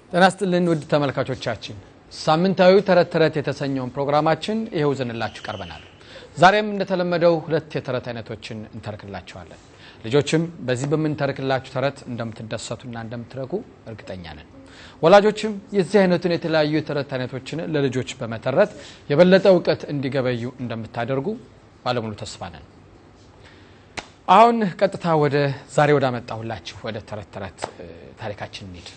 ጤና ይስጥልን ውድ ተመልካቾቻችን፣ ሳምንታዊ ተረት ተረት የተሰኘውን ፕሮግራማችን ይኸው ዘንላችሁ ቀርበናል። ዛሬም እንደተለመደው ሁለት የተረት አይነቶችን እንተርክላችኋለን። ልጆችም በዚህ በምንተርክላችሁ ተረት እንደምትደሰቱና እንደምትረጉ እርግጠኛ ነን። ወላጆችም የዚህ አይነቱን የተለያዩ የተረት አይነቶችን ለልጆች በመተረት የበለጠ እውቀት እንዲገበዩ እንደምታደርጉ ባለሙሉ ተስፋ ነን። አሁን ቀጥታ ወደ ዛሬ ወዳመጣሁላችሁ ወደ ተረት ተረት ታሪካችን እንሂድ።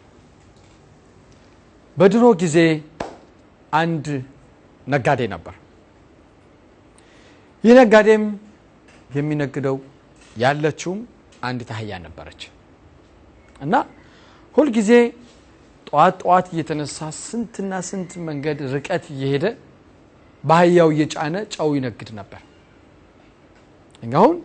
በድሮ ጊዜ አንድ ነጋዴ ነበር። ይህ ነጋዴም የሚነግደው ያለችውም አንዲት አህያ ነበረች እና ሁልጊዜ ጠዋት ጠዋት እየተነሳ ስንትና ስንት መንገድ ርቀት እየሄደ በአህያው እየጫነ ጨው ይነግድ ነበር። አሁን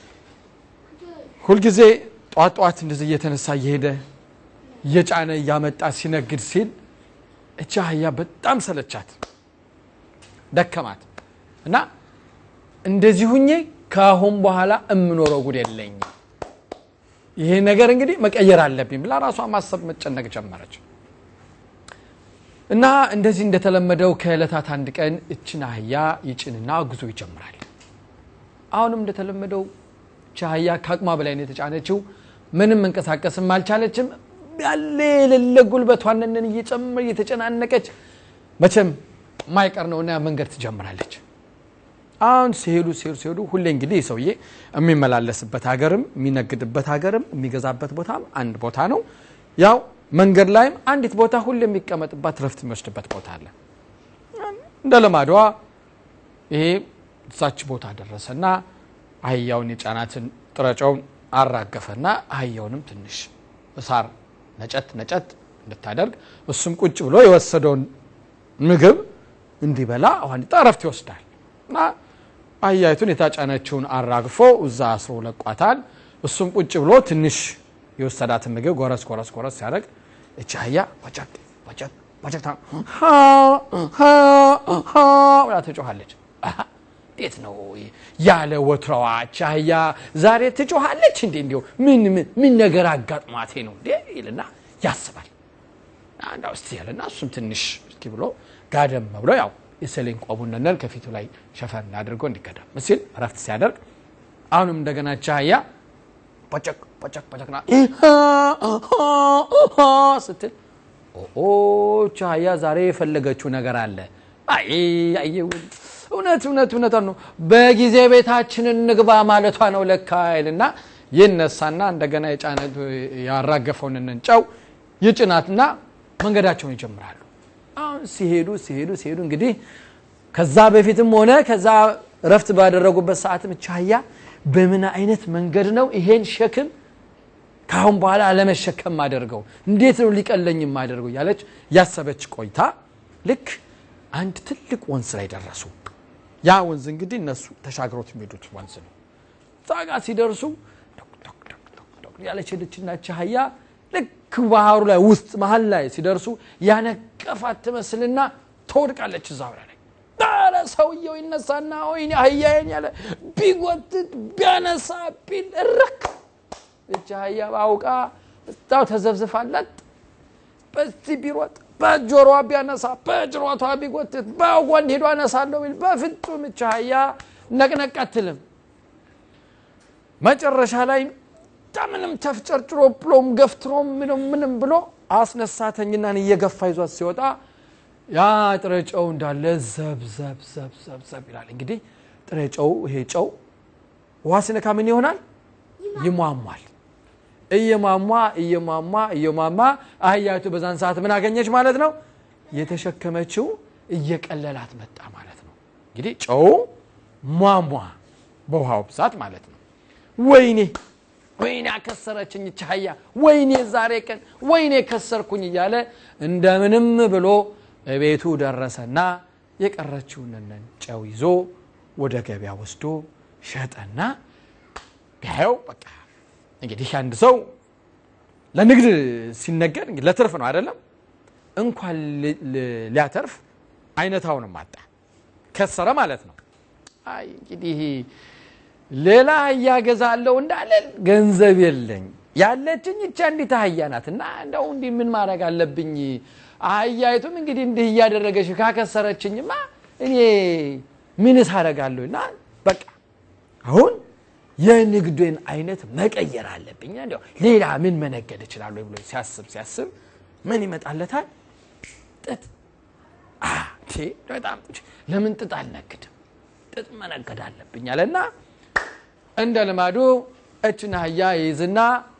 ሁልጊዜ ጠዋት ጠዋት እንደዚህ እየተነሳ እየሄደ እየጫነ እያመጣ ሲነግድ ሲል እቺ አህያ በጣም ሰለቻት፣ ደከማት እና እንደዚህ ሁኜ ከአሁን በኋላ እምኖረው ጉድ የለኝ፣ ይሄ ነገር እንግዲህ መቀየር አለብኝ ብላ ራሷ ማሰብ መጨነቅ ጀመረች። እና እንደዚህ እንደተለመደው ከዕለታት አንድ ቀን እችን አህያ ይጭንና ጉዞ ይጀምራል። አሁንም እንደተለመደው እች አህያ ከአቅሟ በላይ ነው የተጫነችው። ምንም መንቀሳቀስም አልቻለችም። ያለ የሌለ ጉልበቷንን እየጨመረ እየተጨናነቀች መቼም ማይቀር ነውና መንገድ ትጀምራለች። አሁን ሲሄዱ ሲሄዱ ሲሄዱ ሁሌ እንግዲህ ሰውዬ የሚመላለስበት ሀገርም የሚነግድበት ሀገርም የሚገዛበት ቦታም አንድ ቦታ ነው። ያው መንገድ ላይም አንዲት ቦታ ሁሌ የሚቀመጥባት ረፍት የሚወስድበት ቦታ አለ። እንደ ልማዷ ይሄ እዛች ቦታ ደረሰና አህያውን የጫናትን ጥረጫውን አራገፈና አህያውንም ትንሽ እሳር ነጨት ነጨት እንድታደርግ እሱም ቁጭ ብሎ የወሰደውን ምግብ እንዲበላ ዋንጣ እረፍት ይወስዳል እና አህያይቱን የታጫነችውን አራግፎ እዛ አስሮ ለቋታል። እሱም ቁጭ ብሎ ትንሽ የወሰዳትን ምግብ ጎረስ ጎረስ ጎረስ ሲያደርግ እቺ አህያ ወጨቅ ወጨቅ ወጨቅ ብላ ትጮኻለች። እንዴት ነው ያለ ወትሮዋ እቺ አህያ ዛሬ ትጮኻለች እንዴ? እንዲሁ ምን ምን ነገር አጋጥሟቴ ነው እንዴ ይልና ያስባል። አንድ ውስጥ ያለና እሱም ትንሽ እስኪ ብሎ ጋደም ብሎ ያው የሰሌን ቆቡን ነነል ከፊቱ ላይ ሸፈን አድርጎ እንዲቀደም ሲል እረፍት ሲያደርግ አሁንም እንደገና እቺ አህያ ፖጨቅ ፖጨቅ ፖጨቅና ስትል እቺ አህያ ዛሬ የፈለገችው ነገር አለ። አይ አየውን እውነት እውነት እውነት ነው። በጊዜ ቤታችንን ንግባ ማለቷ ነው ለካ ይልና ይነሳና እንደገና የጫነ ያራገፈውን ጨው ይጭናትና መንገዳቸውን ይጀምራሉ። አሁን ሲሄዱ ሲሄዱ ሲሄዱ እንግዲህ ከዛ በፊትም ሆነ ከዛ እረፍት ባደረጉበት ሰዓትም እቺ አህያ በምን አይነት መንገድ ነው ይሄን ሸክም ከአሁን በኋላ አለመሸከም ማደርገው እንዴት ነው ሊቀለኝ የማደርገው እያለች ያሰበች ቆይታ ልክ አንድ ትልቅ ወንዝ ላይ ደረሱ። ያ ወንዝ እንግዲህ እነሱ ተሻግሮት የሚሄዱት ወንዝ ነው። እዛ ጋ ሲደርሱ ያለች ሄደችና እቺ አህያ ልክ ባህሩ ላይ ውስጥ መሀል ላይ ሲደርሱ ያነቀፋት ትመስልና ትወድቃለች እዛው ላይ ኧረ ሰውየው ይነሳና ወይኔ አህያዬን ያለ ቢጎትት ቢያነሳ ቢል እረክ እች አህያ አውቃ እዛው ተዘብዝፋለት በዚህ ቢሮጥ በጆሮዋ ቢያነሳ በጅሮቷ ቢጎትት በጎን ሄዶ አነሳለሁ ቢል በፍጹም እች አህያ ነቅነቅ አትልም። መጨረሻ ላይ ምንም ተፍጨርጭሮ ብሎም ገፍትሮም ምንም ምንም ብሎ አስነሳተኝናን እየገፋ ይዟት ሲወጣ ያ ጥሬ ጨው እንዳለ ዘብ ዘብ ዘብ ዘብ ዘብ ይላል። እንግዲህ ጥሬ ጨው ይሄ ጨው ውሃ ሲነካ ምን ይሆናል? ይሟሟል። እየሟሟ እየሟሟ እየሟሟ አህያቱ በዛን ሰዓት ምን አገኘች ማለት ነው? የተሸከመችው እየቀለላት መጣ ማለት ነው። እንግዲህ ጨው ሟሟ በውሃው ብዛት ማለት ነው። ወይኔ ወይኔ አከሰረችኝ እች አህያ፣ ወይኔ ዛሬ ቀን ወይኔ ከሰርኩኝ እያለ እንደምንም ብሎ ቤቱ ደረሰና የቀረችውን ጨው ይዞ ወደ ገበያ ወስዶ ሸጠና ቢያየው በቃ እንግዲህ አንድ ሰው ለንግድ ሲነገድ ለትርፍ ነው አይደለም። እንኳን ሊያተርፍ አይነታውንም አጣ፣ ከሰረ ማለት ነው። አይ እንግዲህ ሌላ እያገዛለሁ እንዳለ ገንዘብ የለኝ ያለችኝ ይቻ እንዲት አህያ ናት እና እንደው እንዲህ ምን ማድረግ አለብኝ? አህያይቱም እንግዲህ እንዲህ እያደረገች ካከሰረችኝማ እኔ ምንስ አደርጋለሁ? እና በቃ አሁን የንግድን አይነት መቀየር አለብኝ። እንዲያው ሌላ ምን መነገድ እችላለሁ ብሎ ሲያስብ ሲያስብ ምን ይመጣለታል? ጥጥ። በጣም ለምን ጥጥ አልነግድም? ጥጥ መነገድ አለብኝ አለና እንደ ልማዱ እችን አህያ ይይዝና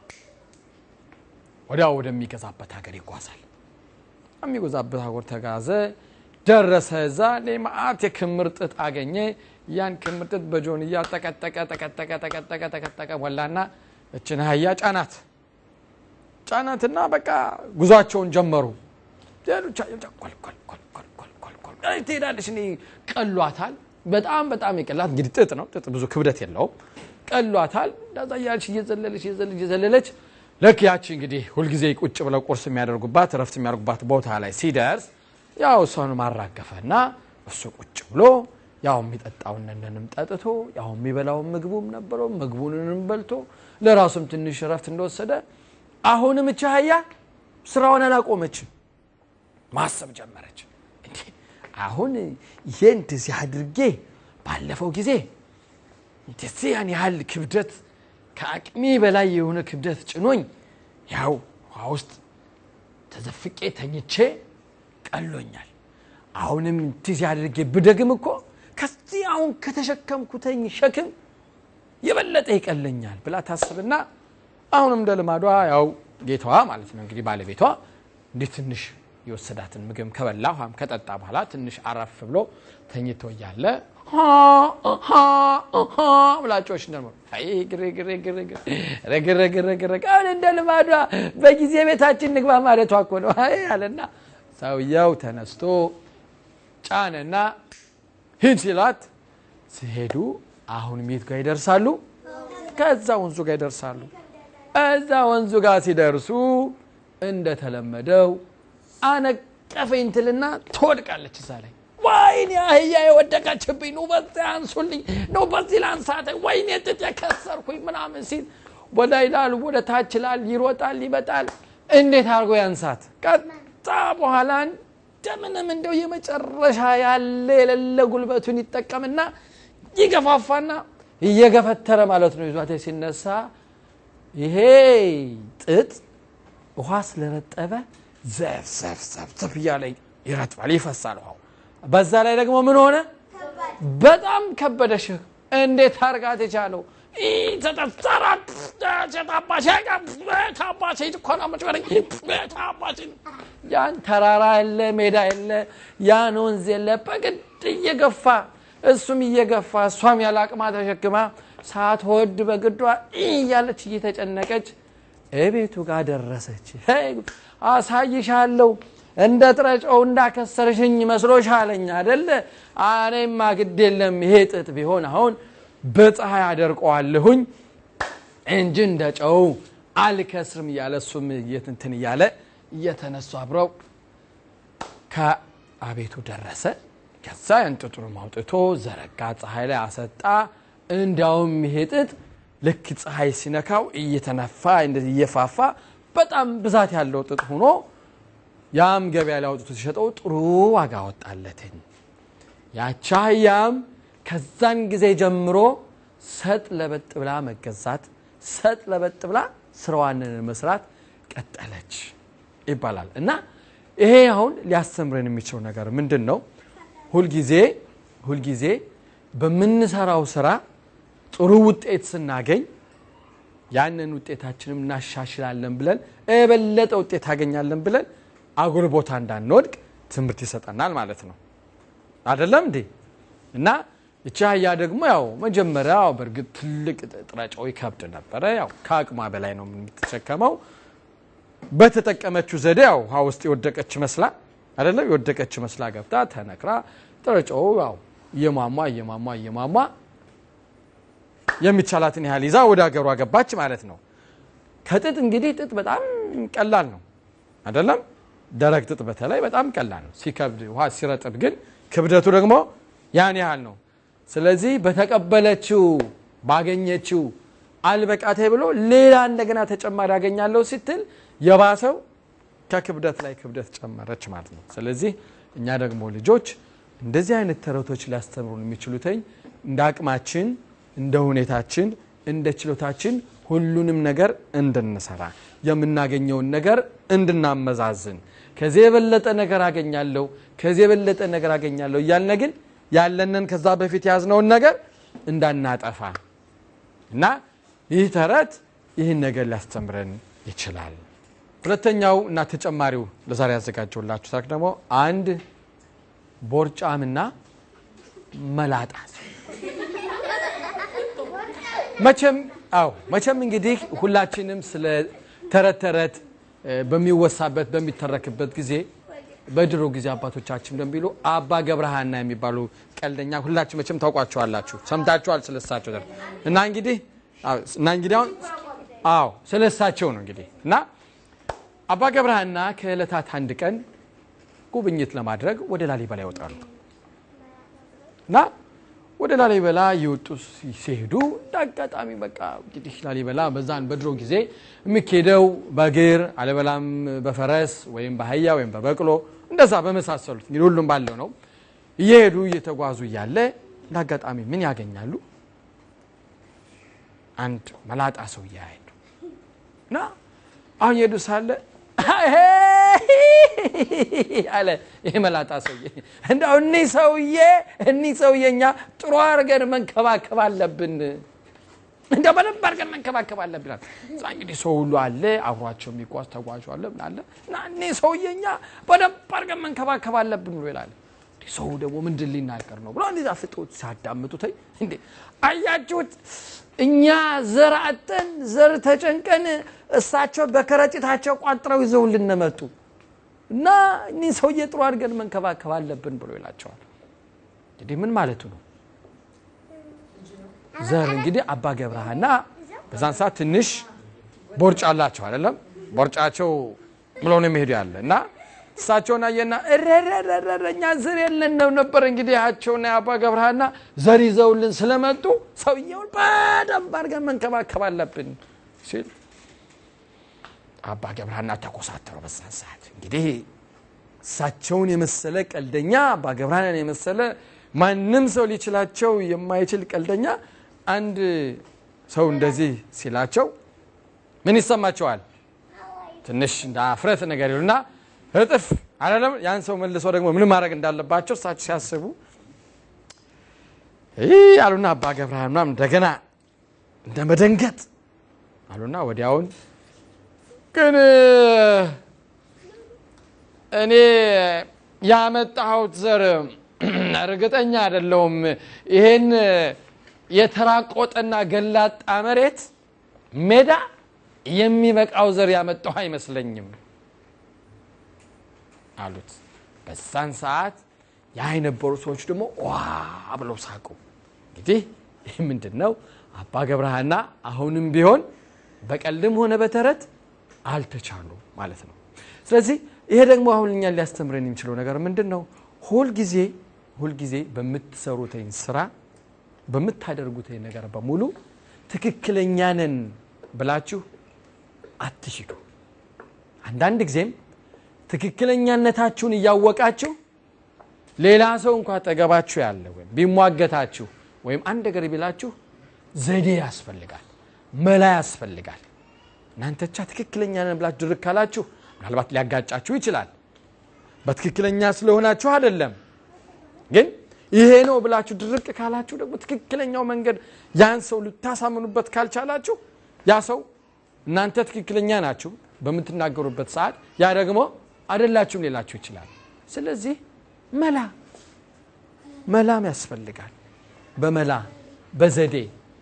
ወዲያው ወደሚገዛበት ሀገር ይጓዛል። የሚገዛበት ሀገር ተጋዘ፣ ደረሰ። እዛ ማአት የክምር ጥጥ አገኘ። ያን ክምር ጥጥ በጆንያ ጠቀጠቀ ጠቀጠቀ ጠቀጠቀ ጠቀጠቀ ሞላና እችን አህያ ጫናት ጫናትና በቃ ጉዟቸውን ጀመሩ። ትሄዳለች። እኔ ቀሏታል። በጣም በጣም የቀላት እንግዲህ ጥጥ ነው። ጥጥ ብዙ ክብደት የለውም። ቀሏታል። እንዳዛ እያለች እየዘለለች እየዘለለች እየዘለለች ልክ ያቺ እንግዲህ ሁልጊዜ ቁጭ ብለው ቁርስ የሚያደርጉባት እረፍት የሚያደርጉባት ቦታ ላይ ሲደርስ ያው እሷን ማራገፈ እና እሱ ቁጭ ብሎ ያው የሚጠጣውን ነንም ጠጥቶ ያው የሚበላውን ምግቡም ነበረው ምግቡንንም በልቶ ለራሱም ትንሽ እረፍት እንደወሰደ አሁንም እቺ አህያ ስራውን አላቆመችም። ማሰብ ጀመረች። እንዴ አሁን ይሄ እንደዚህ አድርጌ ባለፈው ጊዜ እንደዚህ ያን ያህል ክብደት ከአቅሜ በላይ የሆነ ክብደት ጭኖኝ ያው ውሃ ውስጥ ተዘፍቄ ተኝቼ ቀሎኛል። አሁንም እንደዚህ አድርጌ ብደግም እኮ ከዚህ አሁን ከተሸከምኩተኝ ሸክም የበለጠ ይቀለኛል ብላ ታስብና አሁንም እንደ ልማዷ ያው ጌታዋ ማለት ነው እንግዲህ ባለቤቷ እንዲህ ትንሽ የወሰዳትን ምግብ ከበላ ውሃም ከጠጣ በኋላ ትንሽ አረፍ ብሎ ተኝቶ እያለ ብላጮች ግርግርግርግር እንደ ልማዷ በጊዜ ቤታችን ንግባ ማለቷ እኮ ነው አለና ሰውየው ተነስቶ ጫነና ሂድ ሲላት ሲሄዱ አሁን ሜት ጋር ይደርሳሉ። ከዛ ወንዙ ጋር ይደርሳሉ። እዛ ወንዙ ጋር ሲደርሱ እንደተለመደው አነቀፈኝ ትልና ትወድቃለች እዛ ላይ ወይኔ አህያ የወደቀችብኝ ነው፣ በዚህ አንሱልኝ ነው፣ በዚህ ላንሳተ፣ ወይኔ ጥጥ የከሰርኩኝ ምናምን ሲል ወደ ይላል ወደ ታች ይላል፣ ይሮጣል፣ ይመጣል። እንዴት አድርጎ ያንሳት? ከዛ በኋላ እንደምንም እንደው የመጨረሻ ያለ የሌለ ጉልበቱን ይጠቀምና ይገፋፋና እየገፈተረ ማለት ነው ይዟት ሲነሳ ይሄ ጥጥ ውሃ ስለረጠበ ዘፍ ዘፍ ዘፍ ዘፍ እያለ ይረጥባል፣ ይፈሳል ውሃው። በዛ ላይ ደግሞ ምን ሆነ? በጣም ከበደሽ። እንዴት አርጋት የቻለው ያን ተራራ የለ ሜዳ የለ ያን ወንዝ የለ በግድ እየገፋ እሱም እየገፋ እሷም ያለ አቅማ ተሸክማ ሳትወድ በግዷ እያለች እየተጨነቀች እቤቱ ጋር ደረሰች። አሳይሻለሁ እንደ ጥረጨው እንዳከሰርሽኝ መስሎሻለኝ አደለ? እኔማ ግድ የለም ይሄ ጥጥ ቢሆን አሁን በፀሐይ አደርቀዋለሁኝ እንጂ እንደ ጨው አልከስርም እያለ እሱም እንትን እያለ እየተነሱ አብረው ከአቤቱ ደረሰ። ከዛ ያን ጥጡንም አውጥቶ ዘረጋ፣ ፀሐይ ላይ አሰጣ። እንዲያውም ይሄ ጥጥ ልክ ፀሐይ ሲነካው እየተነፋ እንደዚህ እየፋፋ በጣም ብዛት ያለው ጥጥ ሆኖ ያም ገበያ ላይ አውጥቶ ሲሸጠው ጥሩ ዋጋ ወጣለትን። ያቺ አህያም ከዛን ጊዜ ጀምሮ ሰጥ ለበጥ ብላ መገዛት፣ ሰጥ ለበጥ ብላ ስራዋን መስራት ቀጠለች ይባላል። እና ይሄ አሁን ሊያስተምረን የሚችለው ነገር ምንድን ነው? ሁልጊዜ ሁልጊዜ በምንሰራው ስራ ጥሩ ውጤት ስናገኝ ያንን ውጤታችንም እናሻሽላለን ብለን የበለጠ ውጤት ታገኛለን ብለን አጉል ቦታ እንዳንወድቅ ትምህርት ይሰጠናል ማለት ነው። አይደለም እንዴ? እና እቺ አህያ ደግሞ ያው መጀመሪያ በእርግጥ ትልቅ ጥረጫው ይከብድ ነበረ። ያው ከአቅሟ በላይ ነው የምትሸከመው። በተጠቀመችው ዘዴ ያው ውሃ ውስጥ የወደቀች መስላ አይደለም የወደቀች መስላ ገብታ ተነክራ ጥረጫው ያው እየሟሟ እየሟሟ እየሟሟ የሚቻላትን ያህል ይዛ ወደ ሀገሯ ገባች ማለት ነው። ከጥጥ እንግዲህ ጥጥ በጣም ቀላል ነው አይደለም? ደረቅ ጥጥ በተለይ በጣም ቀላል ነው። ሲከብድ ውሃ ሲረጥብ ግን ክብደቱ ደግሞ ያን ያህል ነው። ስለዚህ በተቀበለችው ባገኘችው አልበቃቴ ብሎ ሌላ እንደገና ተጨማሪ ያገኛለሁ ስትል የባሰው ከክብደት ላይ ክብደት ጨመረች ማለት ነው። ስለዚህ እኛ ደግሞ ልጆች እንደዚህ አይነት ተረቶች ሊያስተምሩን የሚችሉትኝ እንደ አቅማችን፣ እንደ ሁኔታችን፣ እንደ ችሎታችን ሁሉንም ነገር እንድንሰራ የምናገኘውን ነገር እንድናመዛዝን ከዚህ የበለጠ ነገር አገኛለሁ ከዚህ የበለጠ ነገር አገኛለሁ እያልን ግን ያለንን ከዛ በፊት የያዝነውን ነገር እንዳናጠፋ እና ይህ ተረት ይህን ነገር ሊያስተምረን ይችላል። ሁለተኛው እና ተጨማሪው ለዛሬ ያዘጋጀውላችሁ ታሪክ ደግሞ አንድ ቦርጫምና መላጣ መቼም አዎ መቼም እንግዲህ ሁላችንም ስለ ተረት ተረት በሚወሳበት በሚተረክበት ጊዜ በድሮ ጊዜ አባቶቻችን እንደሚሉ አባ ገብረሃና የሚባሉ ቀልደኛ ሁላችን መቼም ታውቋቸዋላችሁ፣ ሰምታችኋል ስለሳቸው ተረት እና እንግዲህ እና እንግዲህ አሁን አዎ ስለሳቸው ነው እንግዲህ እና አባ ገብረሃና ከዕለታት አንድ ቀን ጉብኝት ለማድረግ ወደ ላሊበላ ይወጣሉ እና ወደ ላሊበላ እየወጡ ሲሄዱ እንደ አጋጣሚ በቃ እንግዲህ ላሊበላ በዛን በድሮ ጊዜ የሚኬደው በእግር አለበላም በፈረስ ወይም በአህያ ወይም በበቅሎ እንደዛ በመሳሰሉት እንግዲህ ሁሉም ባለው ነው። እየሄዱ እየተጓዙ እያለ እንደ አጋጣሚ ምን ያገኛሉ? አንድ መላጣ ሰው እያሄዱ እና አሁን የሄዱ ሳለ አለ ይህ መላጣ ሰውዬ እንደው እኒህ ሰውዬ እኒህ ሰውዬ እኛ ጥሩ አድርገን መንከባከብ አለብን፣ እንደ በደንብ አድርገን መንከባከብ አለብን። እዛ እንግዲህ ሰው ሁሉ አለ አብሯቸው የሚጓዝ ተጓዥ አለ ምን አለ እና እኒህ ሰውዬ እኛ በደንብ አድርገን መንከባከብ አለብን ብሎ ይላል። ሰው ደግሞ ምንድን ሊናገር ነው ብሎ እንደዛ ፍጦት ሲያዳምጡት እንዴ አያችሁት እኛ ዘር አጠን ዘር ተጨንቀን እሳቸው በከረጢታቸው ቋጥረው ይዘውልን መጡ እና እኒህ ሰውዬ ጥሩ አድርገን መንከባከብ አለብን ብሎ ይላቸዋል። እንግዲህ ምን ማለቱ ነው? ዘር እንግዲህ አባ ገብረሃና በዛን ሰዓት ትንሽ ቦርጭ አላቸው አይደለም? ቦርጫቸው ብሎ ነው የሚሄዱ ያለ እና እሳቸውን አየና እኛ ዘር የለን ነው ነበር እንግዲህ ያቸውና የአባ ገብረሃና ዘር ይዘውልን ስለመጡ ሰውየውን በደንብ አድርገን መንከባከብ አለብን ሲል አባ ገብረሃና ተኮሳተረው። በዛን ሰዓት እንግዲህ እሳቸውን የመሰለ ቀልደኛ አባ ገብረሃናን የመሰለ ማንም ሰው ሊችላቸው የማይችል ቀልደኛ አንድ ሰው እንደዚህ ሲላቸው ምን ይሰማቸዋል? ትንሽ እንደ አፍረት ነገር ይሉና እጥፍ አይደለም ያን ሰው መልሶ ደግሞ ምን ማድረግ እንዳለባቸው እሳቸው ሲያስቡ ይህ አሉና አባ ገብረሃና ምናምን እንደገና እንደ መደንገጥ አሉና ወዲያውን ግን እኔ ያመጣሁት ዘር እርግጠኛ አይደለሁም። ይሄን የተራቆጠና ገላጣ መሬት ሜዳ የሚበቃው ዘር ያመጣሁ አይመስለኝም አሉት። በዛን ሰዓት ያ የነበሩ ሰዎች ደግሞ ዋ ብለው ሳቁ። እንግዲህ ይህ ምንድን ነው? አባ ገብረሃና አሁንም ቢሆን በቀልድም ሆነ በተረት አልተቻሉ ማለት ነው። ስለዚህ ይሄ ደግሞ አሁን እኛን ሊያስተምረን የሚችለው ነገር ምንድን ነው? ሁልጊዜ ሁልጊዜ በምትሰሩትኝ ስራ በምታደርጉትኝ ነገር በሙሉ ትክክለኛ ነን ብላችሁ አትሂዱ። አንዳንድ ጊዜም ትክክለኛነታችሁን እያወቃችሁ ሌላ ሰው እንኳ አጠገባችሁ ያለ ወይም ቢሟገታችሁ ወይም አንድ ነገር ቢላችሁ ዘዴ ያስፈልጋል፣ መላ ያስፈልጋል። እናንተ ብቻ ትክክለኛ ነን ብላችሁ ድርክ ካላችሁ ምናልባት ሊያጋጫችሁ ይችላል። በትክክለኛ ስለሆናችሁ አይደለም። ግን ይሄ ነው ብላችሁ ድርቅ ካላችሁ ደግሞ ትክክለኛው መንገድ ያን ሰው ልታሳምኑበት ካልቻላችሁ ያ ሰው እናንተ ትክክለኛ ናችሁ በምትናገሩበት ሰዓት ያ ደግሞ አይደላችሁም ሌላችሁ ይችላል። ስለዚህ መላ መላም ያስፈልጋል። በመላ በዘዴ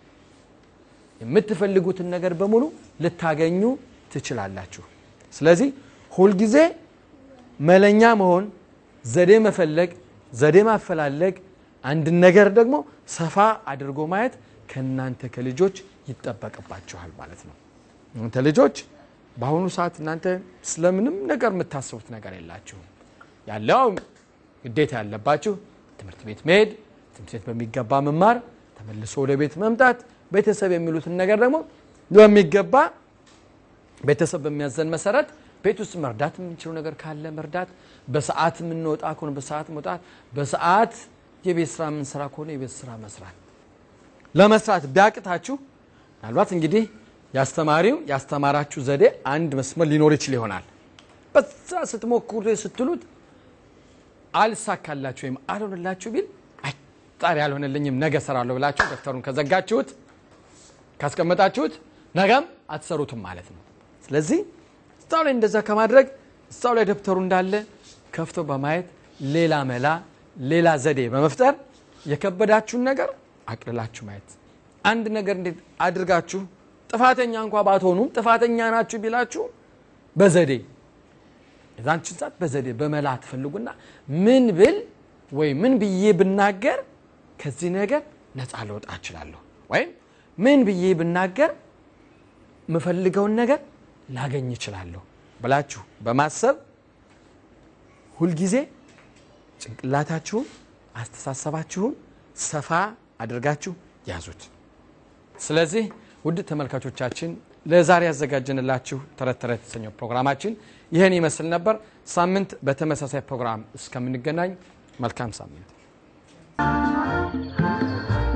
የምትፈልጉትን ነገር በሙሉ ልታገኙ ትችላላችሁ። ስለዚህ ሁልጊዜ መለኛ መሆን፣ ዘዴ መፈለግ፣ ዘዴ ማፈላለግ፣ አንድን ነገር ደግሞ ሰፋ አድርጎ ማየት ከእናንተ ከልጆች ይጠበቅባችኋል ማለት ነው። እናንተ ልጆች በአሁኑ ሰዓት እናንተ ስለምንም ነገር የምታስቡት ነገር የላችሁም። ያለው ግዴታ ያለባችሁ ትምህርት ቤት መሄድ፣ ትምህርት ቤት በሚገባ መማር፣ ተመልሶ ወደ ቤት መምጣት፣ ቤተሰብ የሚሉትን ነገር ደግሞ በሚገባ ቤተሰብ በሚያዘን መሰረት ቤት ውስጥ መርዳት የምንችለው ነገር ካለ መርዳት፣ በሰዓት የምንወጣ ከሆነ በሰዓት መውጣት፣ በሰዓት የቤት ስራ የምንሰራ ከሆነ የቤት ስራ መስራት። ለመስራት ቢያቅታችሁ ምናልባት እንግዲህ ያስተማሪው ያስተማራችሁ ዘዴ አንድ መስመር ሊኖር ይችል ይሆናል። በዛ ስትሞክሩ ስትሉት አልሳካላችሁ ወይም አልሆንላችሁ ቢል ዛሬ አልሆነልኝም ነገ ሰራለሁ ብላችሁ ደብተሩን ከዘጋችሁት ካስቀመጣችሁት ነገም አትሰሩትም ማለት ነው። ስለዚህ እዛው ላይ እንደዛ ከማድረግ እዛው ላይ ደብተሩ እንዳለ ከፍቶ በማየት ሌላ መላ ሌላ ዘዴ በመፍጠር የከበዳችሁን ነገር አቅልላችሁ ማየት። አንድ ነገር እንዴት አድርጋችሁ ጥፋተኛ እንኳ ባትሆኑም ጥፋተኛ ናችሁ ቢላችሁ በዘዴ የዛንችን ሰዓት በዘዴ በመላ ትፈልጉና ምን ብል ወይ ምን ብዬ ብናገር ከዚህ ነገር ነፃ ልወጣ እችላለሁ፣ ወይም ምን ብዬ ብናገር የምፈልገውን ነገር ላገኝ እችላለሁ ብላችሁ በማሰብ ሁልጊዜ ጭንቅላታችሁን አስተሳሰባችሁን ሰፋ አድርጋችሁ ያዙት። ስለዚህ ውድ ተመልካቾቻችን ለዛሬ ያዘጋጀንላችሁ ተረት ተረት የተሰኘው ፕሮግራማችን ይህን ይመስል ነበር። ሳምንት በተመሳሳይ ፕሮግራም እስከምንገናኝ መልካም ሳምንት